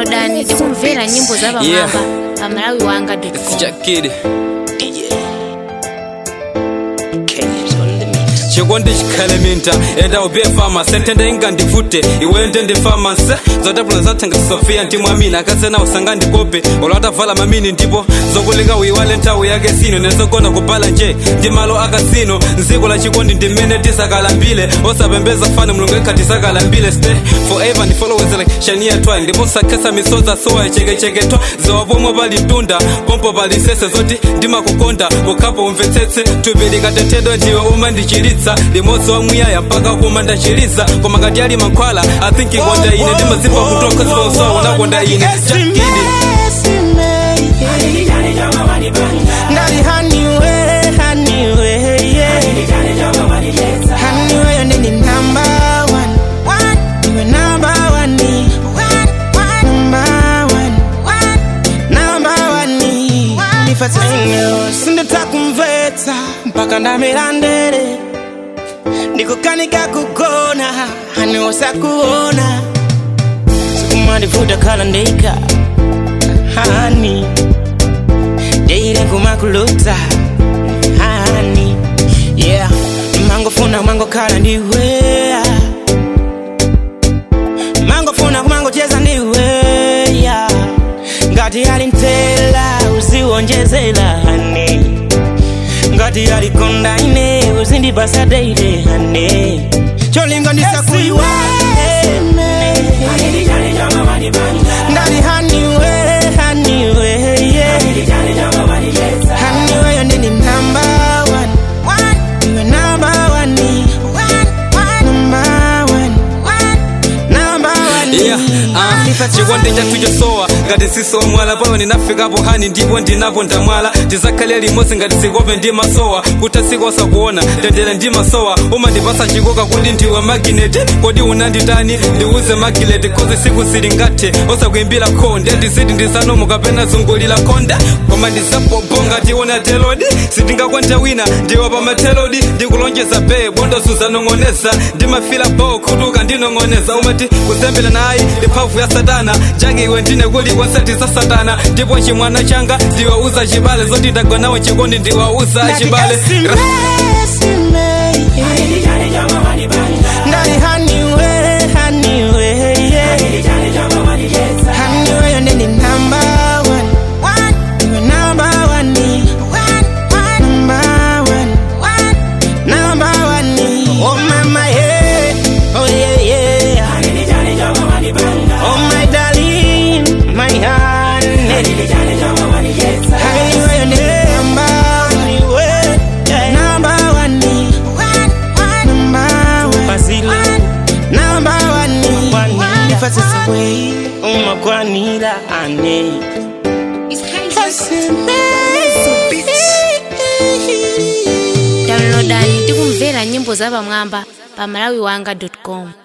downloadani ndi kumvera nyimbo za Yeah. pamwamba pa malawi wanga It's Jakid. chikondi chikhale minta enda ubiye famasi ntende inga ndivute iweyo ndende famasi zotapula zathenga sofia ntimwamina akasena usanga ndikope olwatavala mamini ndipo zokulika uyiwale nthawi yake sino nezogona kubhala nje ndi malo akasino nziko la chikondi ndimene tisakalambile osapembeza fani mulungu ekha tisakalambile stay forever ndifolowezele shania twayi ndipo sakhesa misoza sowa chekecheketwa zawapomwe pali tunda pompo pali sese zoti ndimakukonda ukhapo umvetsetse thupi likatenthedwa ndiwe umandichiritsa limodzi wa muyaya mpaka kuma ndachiliza koma ngati ali mankhwala i think ikonda ine ndimazipa kutoka ziponso unakonda ine jakidi Ndali haniwe, haniwe, yeah. Haniwe, you're the number one. You're number one, number one, number one. Ndifatsenyo, sinditakumvetsa mpaka ndamera ndere ndikukanika kugona haniwe sakuona sikumandivuta khala ndeika hani deire kumakulota hani yeah mangofuna kumangokhala ndiwe mangofuna kumangocheza ndiwe yeah. ngati ali ntela uziwonjezela hani ngati alikonda ine uzindipasa deire hani cholinganisa kuiwale ndali haniwe haniwe yeah. haniwe yondini number one You're number one number one number one Yeah, ah, chikondi chathu chosowa ngati siso mwala pano ndinafikapo hani ndipo ndinapo ndamwala tizakhalira limodzi ngati zikope ndi masowa kuti asikosa kuona tendere ndi masowa umandipasa chikoka kuti ndiwe magineti kodi unanditani ndiuze magileti kozi siku zili ngathe osakuimbira khonde ndiziti ndisanomo kapena zungulira khonde koma ndisapopo ngati una telodi sitingakwanja wina ndiwe pamatelodi ndikulonjeza be bondo suzanong'oneza ndimafila bo khutuka ndinong'oneza umati kuzembera nayi ndi mphamvu ya satana chake iwe ndine kuli konseti za satana ndipo chimwana changa ndiwauza chibale zoti ndagonawo chikondi ndiwauza chibale Ra- ndali haniwe haniwe yeah. haniwe yondini number one You're number one number one number one oh mama yeah oh yeah yeah oh my darling my honey haniwe yondini number one yeah. number one number one Basile number one ifatsisa way umagwanira ane downloadani ndi kumvera nyimbo za pamwamba pa malawi wanga com